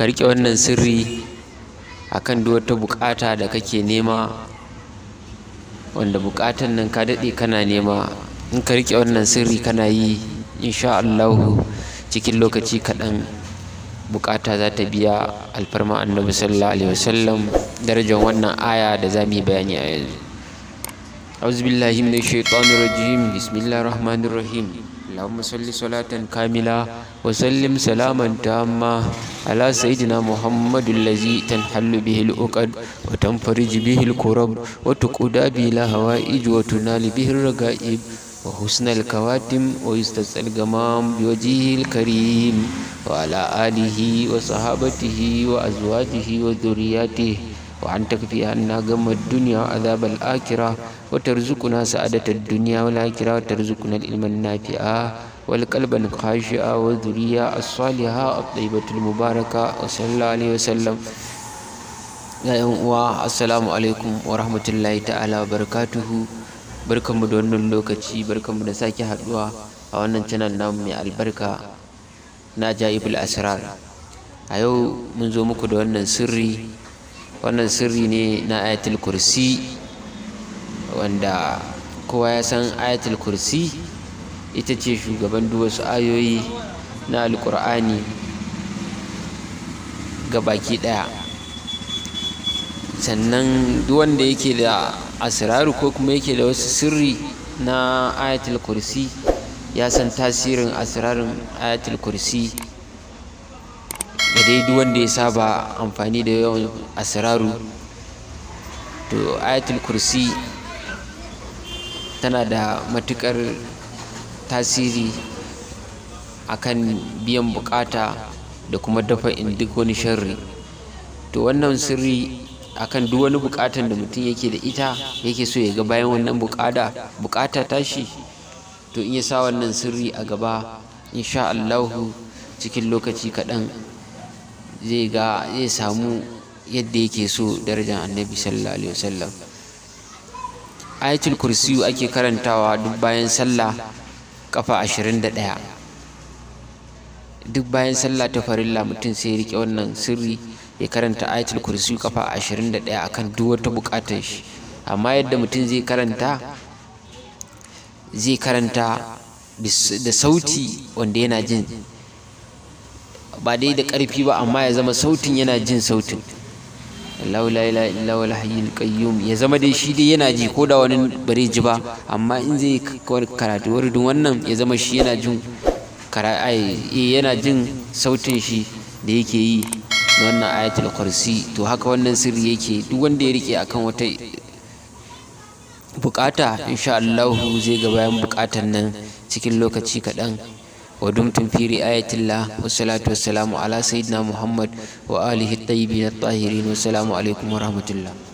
ka riƙe wannan sirri akan duk wata buƙata da kake nema wanda buƙatan nan ka daɗe kana nema in ka riƙe wannan sirri kana yi insha Allahu cikin lokaci kaɗan buƙata za ta biya alfarma annabi sallallahu alaihi wasallam darajar wannan aya da za mu yi bayani a yanzu أعوذ بالله من الشيطان الرجيم بسم الله الرحمن الرحيم اللهم صل صلاة كاملة وسلم سلاما تاما على سيدنا محمد الذي تنحل به العقد وتنفرج به الكرب وتقودى به الهوائج وتنال به الرغائب وحسن الكواتم ويستسقى الغمام بوجهه الكريم وعلى آله وصحابته وأزواجه وذرياته وأن تكفي عنا غم الدنيا وعذاب الآخرة وترزقنا سعادة الدنيا والآخرة وترزقنا العلم النافع والقلب الخاشع والذرية الصالحة الطيبة المباركة وصلى الله عليه وسلم يا السلام عليكم ورحمة الله تعالى وبركاته barkanmu da wannan lokaci barkanmu da sake haduwa a wannan channel namu mai albarka na jaibul asrar a yau mun zo muku da wannan sirri wannan sirri ne na ayatul kursi wanda kowa ya san ayatul kursi ita ce shugaban duk wasu ayoyi na alkur'ani ga baki daya sannan duk wanda yake da asiraru ko kuma yake da wasu sirri na ayatul kursi ya san tasirin asirarin ayatul kursi da dai duk wanda ya saba amfani da yawan asiraru to ayatul kursi tana da matukar tasiri akan biyan bukata da kuma dafa in duk wani sharri to wannan sirri akan duk wani bukatan da mutum yake da ita yake so ya ga bayan wannan bukata bukata tashi to in ya sa wannan sirri a gaba insha Allahu cikin lokaci kaɗan zai ga zai samu yadda yake so darajar annabi sallallahu alaihi wasallam ayatul kursiyu ake karantawa duk bayan sallah kafa ashirin da ɗaya duk bayan sallah ta farilla mutum sai ya rike wannan sirri ya karanta ayatul kursiyu kafa ashirin da ɗaya akan duk wata buƙatar shi amma yadda mutum zai karanta zai karanta da sauti wanda yana jin ba dai da ƙarfi ba amma ya zama sautin yana jin sautin Allah la ilaha illa wal hayyul qayyum ya zama dai shi dai yana ji ko da wani bare ji ba amma in zai karatu wurin wannan ya zama shi yana jin yana jin sautin shi da yake yi na wannan ayatul kursi to haka wannan sirri yake duk wanda ya rike akan wata bukata insha Allah zai ga bayan bukatan nan cikin lokaci kaɗan ودمتم في رعاية الله والصلاة والسلام على سيدنا محمد وآله الطيبين الطاهرين والسلام عليكم ورحمة الله